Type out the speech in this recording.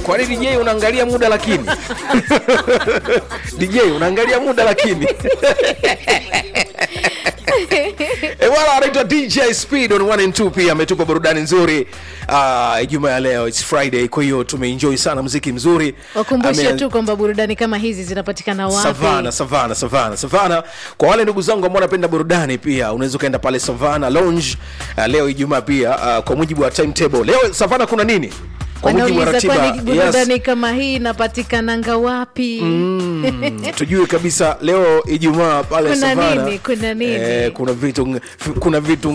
kwani dj unaangalia muda lakini dj unaangalia muda lakini E bwana anaitwa DJ Speed on 1 and 2 pia ametupa burudani nzuri uh, Ijumaa ya leo it's Friday, kwa hiyo tumeenjoy sana muziki mzuri. wakumbushe Ame- tu kwamba burudani kama hizi zinapatikana wapi Savana, Savana, Savana, Savana. Kwa wale ndugu zangu ambao wanapenda burudani pia unaweza ukaenda pale Savana Lounge uh, leo Ijumaa pia uh, kwa mujibu wa timetable. Leo Savana kuna nini? Kwa mujibu wa wanauliza ratiba. kwani burudani kama hii inapatikananga wapi Mm, tujue kabisa leo Ijumaa pale Kuna Savana. nini? Kuna nini? Eh, kuna vitu kuna vitu